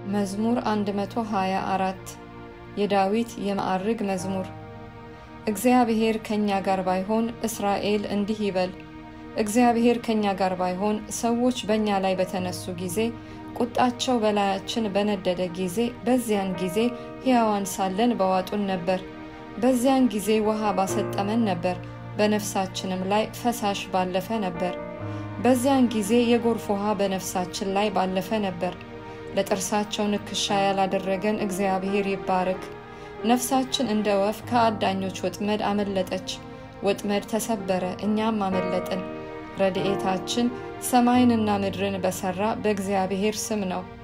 መዝሙር 124 የዳዊት የማዕርግ መዝሙር። እግዚአብሔር ከእኛ ጋር ባይሆን እስራኤል እንዲህ ይበል። እግዚአብሔር ከእኛ ጋር ባይሆን ሰዎች በእኛ ላይ በተነሱ ጊዜ፣ ቁጣቸው በላያችን በነደደ ጊዜ፣ በዚያን ጊዜ ሕያዋን ሳለን በዋጡን ነበር። በዚያን ጊዜ ውሃ ባሰጠመን ነበር፣ በነፍሳችንም ላይ ፈሳሽ ባለፈ ነበር። በዚያን ጊዜ የጎርፍ ውሃ በነፍሳችን ላይ ባለፈ ነበር። ለጥርሳቸው ንክሻ ያላደረገን እግዚአብሔር ይባረክ። ነፍሳችን እንደ ወፍ ከአዳኞች ወጥመድ አመለጠች። ወጥመድ ተሰበረ፣ እኛም አመለጥን። ረድኤታችን ሰማይንና ምድርን በሠራ በእግዚአብሔር ስም ነው።